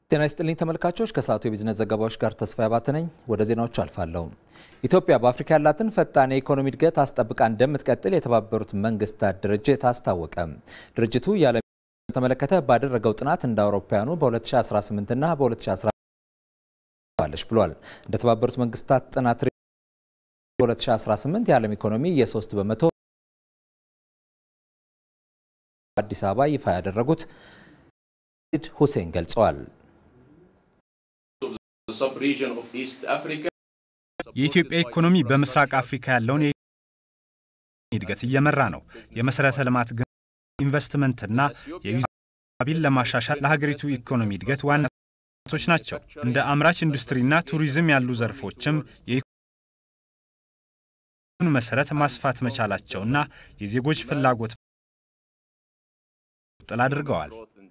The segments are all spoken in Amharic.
ጤና ይስጥልኝ ተመልካቾች፣ ከሰዓቱ የቢዝነስ ዘገባዎች ጋር ተስፋ ያባተ ነኝ። ወደ ዜናዎቹ አልፋለሁ። ኢትዮጵያ በአፍሪካ ያላትን ፈጣን የኢኮኖሚ እድገት አስጠብቃ እንደምትቀጥል የተባበሩት መንግስታት ድርጅት አስታወቀ። ድርጅቱ የዓለም ተመለከተ ባደረገው ጥናት እንደ አውሮፓውያኑ በ2018 እና በ2019 ባለች ብሏል። እንደ ተባበሩት መንግስታት ጥናት በ2018 የዓለም ኢኮኖሚ የ3 በመቶ አዲስ አበባ ይፋ ያደረጉት ሁሴን ገልጸዋል። የኢትዮጵያ ኢኮኖሚ በምስራቅ አፍሪካ ያለውን እድገት እየመራ ነው። የመሰረተ ልማት ኢንቨስትመንትና የዩዛቢን ለማሻሻል ለሀገሪቱ ኢኮኖሚ እድገት ዋና ቶች ናቸው። እንደ አምራች ኢንዱስትሪና ቱሪዝም ያሉ ዘርፎችም የኢኮኖሚውን መሰረት ማስፋት መቻላቸውና የዜጎች ፍላጎት ጥል አድርገዋል።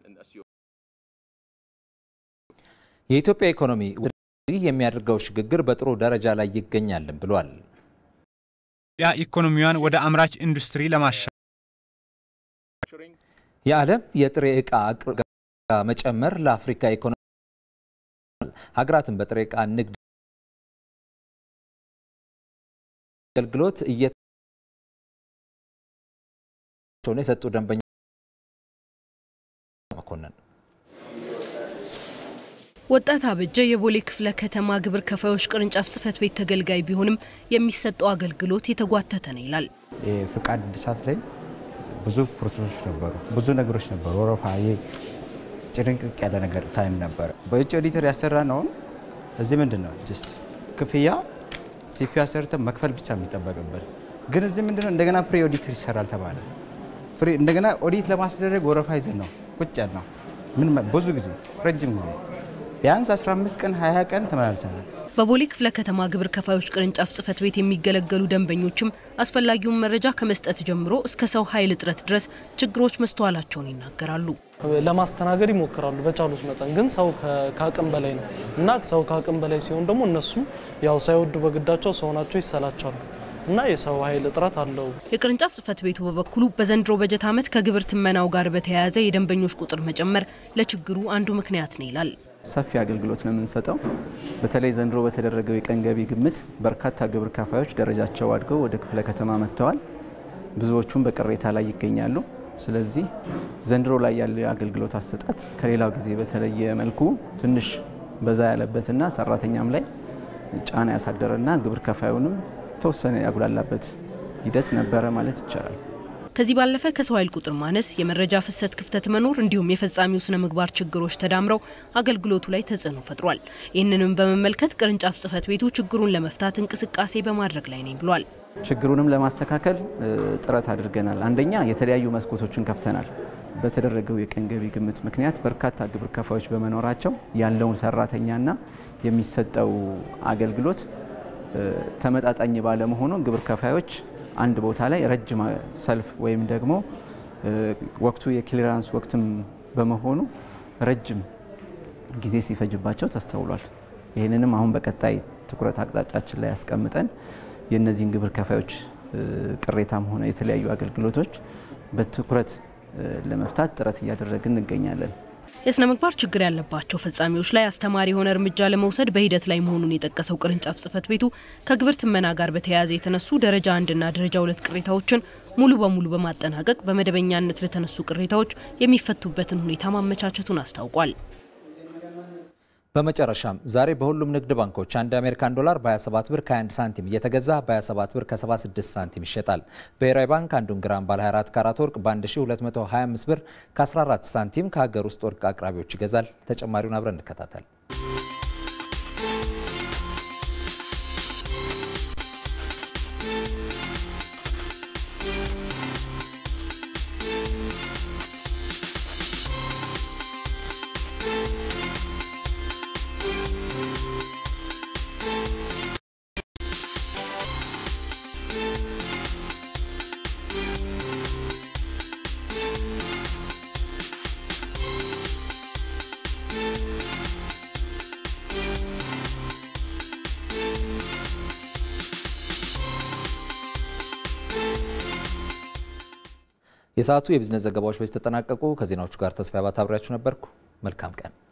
የኢትዮጵያ ኢኮኖሚ የሚያደርገው ሽግግር በጥሩ ደረጃ ላይ ይገኛልን ብሏል። ያ ኢኮኖሚዋን ወደ አምራች ኢንዱስትሪ ለማሻ የዓለም የጥሬ ዕቃ አቅርቦት መጨመር ለአፍሪካ ኢኮኖሚ ሀገራትን በጥሬ ዕቃ ንግድ አገልግሎት እየሆነ የሰጡ ደንበኛ መኮንን ወጣት አበጀ የቦሌ ክፍለ ከተማ ግብር ከፋዮች ቅርንጫፍ ጽህፈት ቤት ተገልጋይ ቢሆንም የሚሰጠው አገልግሎት የተጓተተ ነው ይላል። የፍቃድ እድሳት ላይ ብዙ ፕሮሰሶች ነበሩ፣ ብዙ ነገሮች ነበሩ። ወረፋ ጭርንቅቅ ያለ ነገር ታይም ነበረ። በውጭ ኦዲተር ያሰራ ነውን እዚህ ምንድን ነው ጅስት ክፍያ ሲፒ ሰርተ መክፈል ብቻ የሚጠበቅበት ግን እዚህ ምንድነው እንደገና ፕሪ ኦዲተር ይሰራል ተባለ። እንደገና ኦዲት ለማስደረግ ወረፋ ይዘን ነው ቁጭ ያል ነው ምን ብዙ ጊዜ ረጅም ጊዜ ቢያንስ 15 ቀን 20 ቀን ተመላልሰናል። በቦሌ ክፍለ ከተማ ግብር ከፋዮች ቅርንጫፍ ጽህፈት ቤት የሚገለገሉ ደንበኞችም አስፈላጊውን መረጃ ከመስጠት ጀምሮ እስከ ሰው ኃይል እጥረት ድረስ ችግሮች መስተዋላቸውን ይናገራሉ። ለማስተናገድ ይሞክራሉ በቻሉት መጠን፣ ግን ሰው ከአቅም በላይ ነው እና ሰው ከአቅም በላይ ሲሆን ደግሞ እነሱም ያው ሳይወዱ በግዳቸው ሰው ናቸው ይሰላቻሉ እና የሰው ኃይል እጥረት አለው። የቅርንጫፍ ጽህፈት ቤቱ በበኩሉ በዘንድሮ በጀት ዓመት ከግብር ትመናው ጋር በተያያዘ የደንበኞች ቁጥር መጨመር ለችግሩ አንዱ ምክንያት ነው ይላል። ሰፊ አገልግሎት ነው የምንሰጠው። በተለይ ዘንድሮ በተደረገው የቀን ገቢ ግምት በርካታ ግብር ከፋዮች ደረጃቸው አድገው ወደ ክፍለ ከተማ መጥተዋል። ብዙዎቹም በቅሬታ ላይ ይገኛሉ። ስለዚህ ዘንድሮ ላይ ያለው የአገልግሎት አሰጣጥ ከሌላው ጊዜ በተለየ መልኩ ትንሽ በዛ ያለበትና ሰራተኛም ላይ ጫና ያሳደረና ግብር ከፋዩንም ተወሰነ ያጉላላበት ሂደት ነበረ ማለት ይቻላል። ከዚህ ባለፈ ከሰው ኃይል ቁጥር ማነስ፣ የመረጃ ፍሰት ክፍተት መኖር እንዲሁም የፈጻሚው ስነ ምግባር ችግሮች ተዳምረው አገልግሎቱ ላይ ተጽዕኖ ፈጥሯል። ይህንንም በመመልከት ቅርንጫፍ ጽህፈት ቤቱ ችግሩን ለመፍታት እንቅስቃሴ በማድረግ ላይ ነኝ ብሏል። ችግሩንም ለማስተካከል ጥረት አድርገናል። አንደኛ የተለያዩ መስኮቶችን ከፍተናል። በተደረገው የቀን ገቢ ግምት ምክንያት በርካታ ግብር ከፋዮች በመኖራቸው ያለውን ሰራተኛና የሚሰጠው አገልግሎት ተመጣጣኝ ባለመሆኑ ግብር ከፋዮች አንድ ቦታ ላይ ረጅም ሰልፍ ወይም ደግሞ ወቅቱ የክሊራንስ ወቅትም በመሆኑ ረጅም ጊዜ ሲፈጅባቸው ተስተውሏል። ይህንንም አሁን በቀጣይ ትኩረት አቅጣጫችን ላይ ያስቀምጠን የእነዚህን ግብር ከፋዮች ቅሬታም ሆነ የተለያዩ አገልግሎቶች በትኩረት ለመፍታት ጥረት እያደረግን እንገኛለን። የስነ ምግባር ችግር ያለባቸው ፈጻሚዎች ላይ አስተማሪ የሆነ እርምጃ ለመውሰድ በሂደት ላይ መሆኑን የጠቀሰው ቅርንጫፍ ጽህፈት ቤቱ ከግብር ትመና ጋር በተያያዘ የተነሱ ደረጃ አንድና ደረጃ ሁለት ቅሬታዎችን ሙሉ በሙሉ በማጠናቀቅ በመደበኛነት ለተነሱ ቅሬታዎች የሚፈቱበትን ሁኔታ ማመቻቸቱን አስታውቋል። በመጨረሻም ዛሬ በሁሉም ንግድ ባንኮች አንድ የአሜሪካን ዶላር በ27 ብር ከ21 ሳንቲም እየተገዛ በ27 ብር ከ76 ሳንቲም ይሸጣል። ብሔራዊ ባንክ አንዱን ግራም ባለ 24 ካራት ወርቅ በ1225 ብር ከ14 ሳንቲም ከሀገር ውስጥ ወርቅ አቅራቢዎች ይገዛል። ተጨማሪውን አብረን እንከታተል። የሰዓቱ የቢዝነስ ዘገባዎች በዚህ ተጠናቀቁ። ከዜናዎቹ ጋር ተስፋ ባታብሪያችሁ ነበርኩ። መልካም ቀን